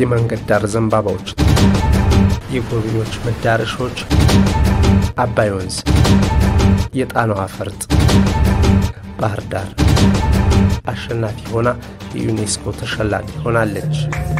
የመንገድ ዳር ዘንባባዎች፣ የጎብኚዎች መዳረሻዎች፣ አባይ ወንዝ፣ የጣናዋ ፈርጥ፣ ባህር ዳር አሸናፊ ሆና የዩኔስኮ ተሸላሚ ሆናለች።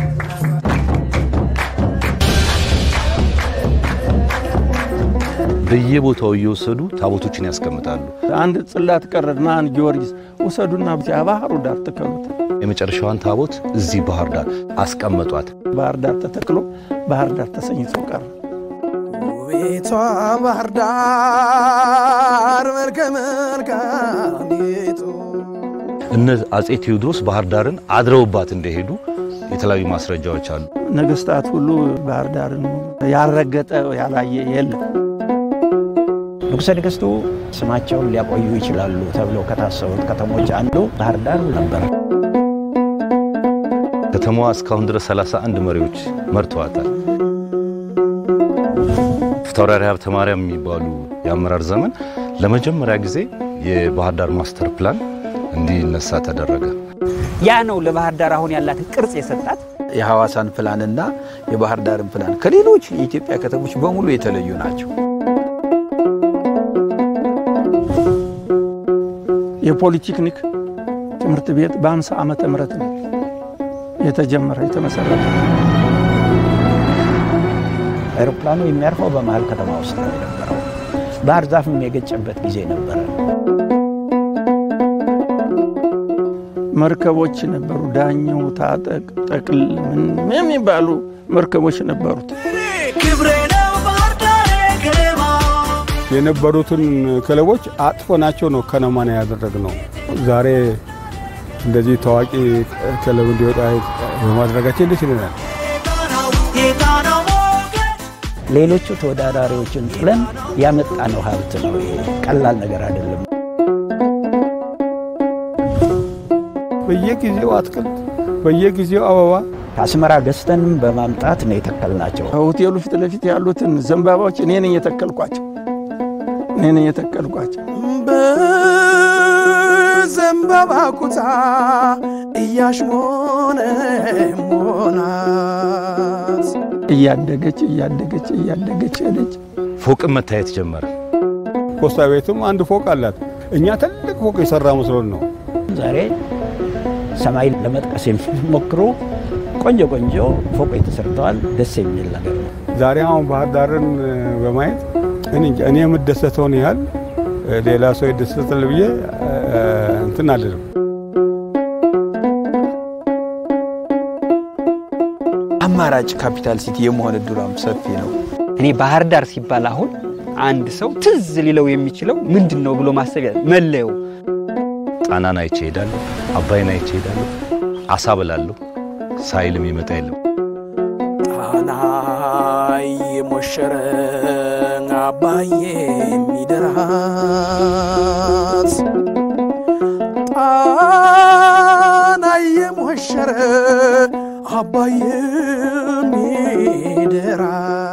በየቦታው እየወሰዱ ታቦቶችን ያስቀምጣሉ። አንድ ጽላት ቀረና አንድ ጊዮርጊስ ውሰዱና ባህሩ ዳር ተከሉት። የመጨረሻዋን ታቦት እዚህ ባህር ዳር አስቀመጧት። ባህር ዳር ተተክሎ ባህር ዳር ተሰኝቶ ቀረ። ቤቷ ባህር ዳር መልከ መልካሚቱ እነ አጼ ቴዎድሮስ ባህር ዳርን አድረውባት እንደሄዱ የተለያዩ ማስረጃዎች አሉ። ነገስታት ሁሉ ባህር ዳርን ያልረገጠ ያላየ የለም። ንጉሠ ነገሥቱ ስማቸውን ሊያቆዩ ይችላሉ ተብለው ከታሰቡት ከተሞች አንዱ ባህር ዳር ነበር። ከተማዋ እስካሁን ድረስ 31 መሪዎች መርተዋታል። ፊታውራሪ ሀብተ ማርያም የሚባሉ የአመራር ዘመን ለመጀመሪያ ጊዜ የባህር ዳር ማስተር ፕላን እንዲነሳ ተደረገ። ያ ነው ለባህር ዳር አሁን ያላትን ቅርጽ የሰጣት። የሐዋሳን ፕላንና የባህር ዳርን ፕላን ከሌሎች የኢትዮጵያ ከተሞች በሙሉ የተለዩ ናቸው። የፖሊቴክኒክ ትምህርት ቤት በ50 ዓመተ ምህረት ነው የተጀመረ የተመሰረተ። አውሮፕላኑ የሚያርፈው በመሀል ከተማ ውስጥ ነው የነበረው። ባህር ዛፍም የገጨበት ጊዜ ነበረ። መርከቦች ነበሩ። ዳኘው፣ ታጠቅ፣ ጠቅል ምን የሚባሉ መርከቦች ነበሩት። ክብሬ ነው ባህር ዳር ከነማ የነበሩትን ክለቦች አጥፎናቸው ነው ከነማን ያደረግነው። ዛሬ እንደዚህ ታዋቂ ክለብ እንዲወጣ በማድረጋችን ደስ ይለናል። የጣናው የጣናው ሞገድ ሌሎቹ ተወዳዳሪዎችን ጥለን ያመጣነው ሀብት ነው። ይሄ ቀላል ነገር አይደለም። በየጊዜው አትክልት፣ በየጊዜው አበባ ከአስመራ ገዝተንም በማምጣት ነው የተከልናቸው። ሆቴሉ ፊት ለፊት ያሉትን ዘንባባዎች እኔ ነኝ የተከልኳቸው እኔ ነኝ የተከልኳቸው። በዘንባባ ኩታ እያሽሞነ ሞናት እያደገች እያደገች እያደገች ሄደች። ፎቅም መታየት ጀመረ። ፖስታ ቤትም አንድ ፎቅ አላት። እኛ ትልቅ ፎቅ የሰራ መስሎን ነው። ዛሬ ሰማይ ለመጥቀስ የሚሞክሩ ቆንጆ ቆንጆ ፎቆች ተሰርተዋል። ደስ የሚል ነገር ነው። ዛሬ አሁን ባህር ዳርን በማየት እኔ እንጃ እኔ የምደሰተውን ያህል ሌላ ሰው ይደሰታል ብዬ እንትን አልልም። አማራጭ ካፒታል ሲቲ የመሆን እድሏም ሰፊ ነው። እኔ ባህር ዳር ሲባል አሁን አንድ ሰው ትዝ ሊለው የሚችለው ምንድን ነው ብሎ ማሰብ ያ- መለየው ጣናን አይቼ ሄዳለሁ፣ አባይን አይቼ ሄዳለሁ፣ አሳ በላለሁ ሳይልም ይመጣ የለም። ጣና የሞሸረ አባዬ የሚደራት ጣና የሞሸረ አባዬ የሚደራት